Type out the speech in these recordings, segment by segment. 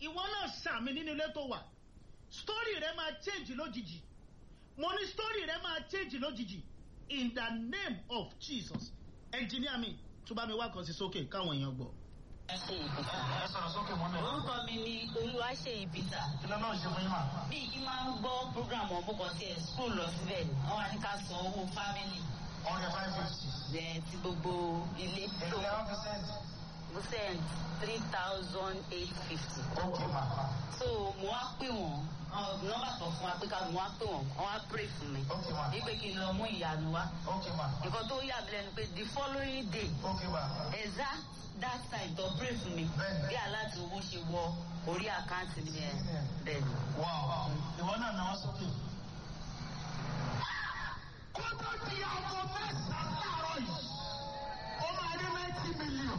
ìwọ náà sàmì nínú ilé tó wà story rẹ máa change lójijì mo ní story rẹ máa change lójijì in the name of jesus engineer mi tó bá mi wá kan sí sókè káwọn èèyàn gbọ́. ẹ ṣe ìbíta. ẹ sọ̀rọ̀ sókè mọ́ mi. orúkọ mi ni olúwaṣeyìn peter. kí ló náà ṣe fún yín mà. bí kí máa ń gbọ́ program ọ̀bùn kan sí ẹ̀ school lọ síbẹ̀ ni wọ́n wá ní ká san owó family ọ̀rẹ́ five fifty. ẹ̀ ti gbogbo ilé èlò eleven percent. mo send three thousand eight fifty. ok ma. so mo wá pè wọ́n nọ́mbà kan fún wa pé ká mo wá pè wọ́n wọ́n wá pray fún mi. ok ma. wípé kí n lọ mú ìyanu wá. ok ma. nǹkan tó yà mí lẹ́nu pé the following day ok ma. exact that time tó pray fún mi Bẹ́ẹ̀ni. bí aláàtì owó ṣe wọ orí àkáǹtì mi yẹn bẹ́ẹ̀ ni. wow. ìwọ náà náà sókè. kó tó di aago mẹ́sàn-án láàárọ̀ yìí ó máa ní ninety million.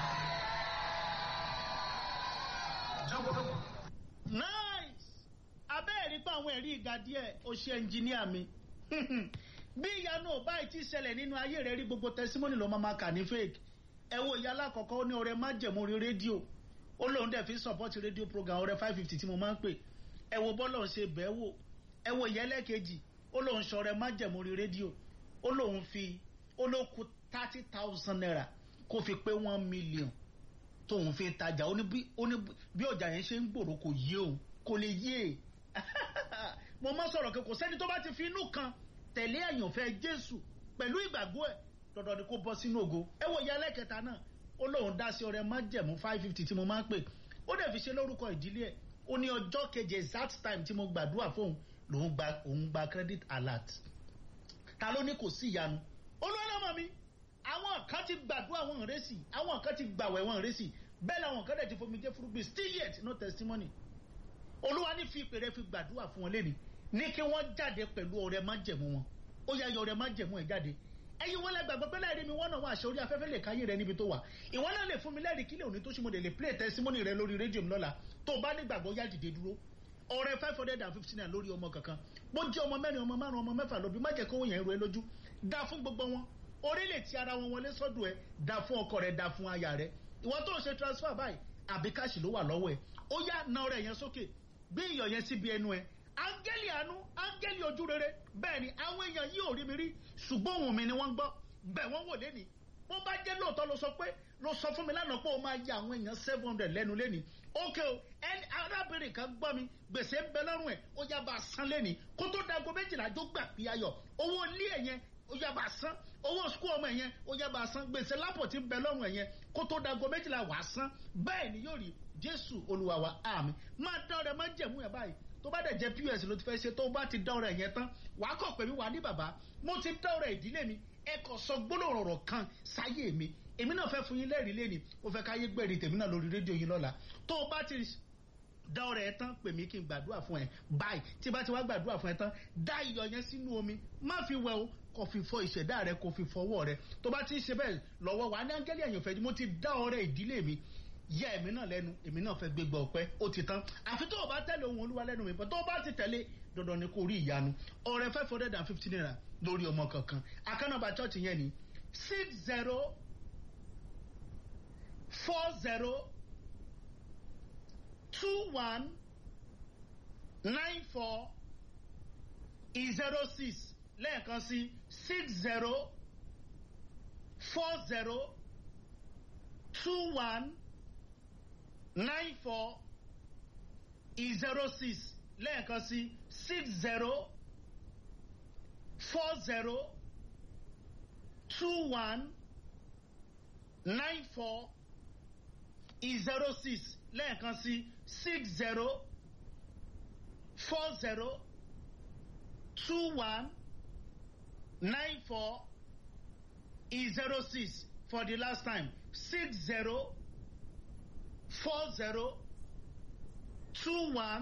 jókòó. nice abẹ́ẹ̀rí pé àwọn ẹ̀rí ìga díẹ̀ ó ṣe ẹnjìníà mi bí ìyanu ò báyìí ti ṣẹlẹ̀ nínú ayé rẹ̀ rí gbogbo tẹsímọ́nì ló máa ma kà ní fake ẹ wo ìyá alákọ̀ọ́kọ́ ó ní ọrẹ májẹ̀mú orí rédíò ó lóun dẹ̀ fi support rédíò program ọrẹ five fifty tí mo máa ń pè ẹ wo bọ́lọ̀ ń ṣe bẹ́ẹ̀ wò ẹ wo ìyá ẹlẹ́kejì ó lóun ṣọrẹ májẹ̀mú orí rédíò ó lóun fi ó ló ku thirty thousand naira kó fi pé one million tóun fi tajà ó ní bí ó ní bí ọjà yẹn ṣe ń gbòòrò kò yé òun kò lè yé e mo máa sọ̀rọ̀ kí kò sẹ́ni tó bá ti fi inú kan tẹ̀lé àyànfẹ́ jésù pẹ̀lú ìgbàgbọ́ ẹ̀ dandan ni kó bọ́ sínú ògo ẹ wo ìyá ẹlẹ́kẹta náà ó lóun dá sí ọrẹ májẹ̀mú five fifty tí mo máa ń pè ó dẹ̀ fi ṣe lórúkọ ìdílé ẹ̀ ó ní ọjọ́ keje exact time tí mo gbàdúrà fóun lòun gba òun gba credit alert ta ló ní kò sí ìyanu olúwalọ́mọ mi àwọn kan ti gbàdúrà wọn rẹ́sì àwọn kan ti gbàwẹ̀ wọn rẹ́sì bẹ́ẹ̀ làwọn kan dẹ̀ ti fomi jẹ́ furugbin still yet no testimony olúwa ní fi ìpè rẹ fi gbàdúrà fún wọn lẹ́ni ní kí wọ́n jáde pẹ̀lú ọrẹ májẹ̀mú wọn ó yá yọ ọrẹ májẹ̀mú ẹ̀ jáde ẹyin wọn lẹgbàgbọ́ pé láì rí mi wọ́n náà wọ́n àṣẹ orí afẹ́fẹ́ lè káyé rẹ níbi tó wà ìwọ náà lè fún mi lẹ́rìí kílẹ̀ òní tó ṣe mo lè lè play testimony rẹ lórí rédíò mi lọ́la tó o bá nígbàgbọ́ yá dìde dúró ọrẹ five hundred and fifty naira lórí ọmọ kankan bó jẹ́ ọmọ mẹ́rin ọmọ márùn ọmọ mẹ́fà lóbi má jẹ́ kówó yẹn ru ẹ lójú dá fún gbogbo wọn orí lè ti ara wọn wọlé sọ́dọ̀ ẹ dá fún ọkọ rẹ dá fún aya rẹ ìwọ tó ń ṣe transfer báyìí àbí káàṣì ló wà lọ́wọ́ ẹ ó yá na ọrẹ yẹn sókè gbé iyọ̀ yẹn síbi ẹnu ẹ áńgẹ́lì àánú áńgẹ́lì ojú rere bẹ́ẹ̀ ni àwọn èèyàn yìí ò rí mi rí ṣùgbọ́n òun mi ni wọ́n gbọ́ bẹ́ẹ̀ wọ́n wò lẹ́ni bó bá jẹ́ lóòótọ́ ló sọ pé ló sọ fún mi lánàá pé ó máa ya àwọn èèyàn seven hundred lẹ́nu lẹ́ni ókè o ẹni arábìnrin kan gbọ́ mi gbèsè ń bẹ lọ́rùn ẹ̀ ó yá bá a san lẹ́ni kó tó dago méjìlá jó gbà pí ayọ̀ owó ilé ẹ̀ yẹn ó yá bá a san owó sukú ọmọ ẹ̀ yẹn ó yá bá a san gbèsè lápò tí ń bẹ lọ́rùn ẹ̀ yẹn kó tó dago méjìlá wà á san bẹ́ẹ̀ ni yóò rí jésù olúwa wa àmì máa dá ọrẹ máa jẹ̀mú ẹ̀ báyìí tó bá dẹ̀ jẹ́ pọ́s ló ti fẹ́ ṣe tó bá ti dá ọrẹ yẹn tán wàá kọ̀ pé mi wà ní bàbá mo ti dá ọrẹ ìdílé mi ẹ kò sọ gbólóhùn ọ̀rọ̀ kan sáyé mi èmi náà fẹ́ fún yín lẹ́rìí lẹ́ni mo fẹ́ káyé gbẹ̀rì tèmi náà lórí rédíò yín lọ́la tó o bá ti dá ọ̀rẹ́ ẹ tán pè mí kí n gbàdúrà fún ẹ báyìí tí bá ti wá gbàdúrà fún ẹ tán dá iyọ̀ yẹn sínú omi má fi wẹ̀ o kò fi fọ ìṣẹ̀dá rẹ kò fi fọwọ́ rẹ tó bá ti ṣe bẹ́ẹ̀ lọ́wọ́ wa ní áńgẹ́lì àyànfẹ́ mo ti dá ọ̀rẹ́ ìdílé mi yẹ èmi náà lẹ́nu èmi náà fẹ́ gbégbá ọpẹ́ ó ti tán àfi tó o bá tẹ̀lé ohun olúwa lẹ́nu mi bọ́ tó o bá ti tẹ̀lé dandan ni kò rí ìyanu ọ̀rẹ́ five hundred and fifty naira lórí ọmọ kankan akánàbà church yẹn ni six zero four zero two one nine four zero six lẹ́ẹ̀kan sí six zero four zero two one nine four zero six lẹ́ẹ̀kan sí six zero four zero two one nine four zero six lẹ́ẹ̀kan sí six zero four zero two one nine four zero six for the last time six zero four zero two one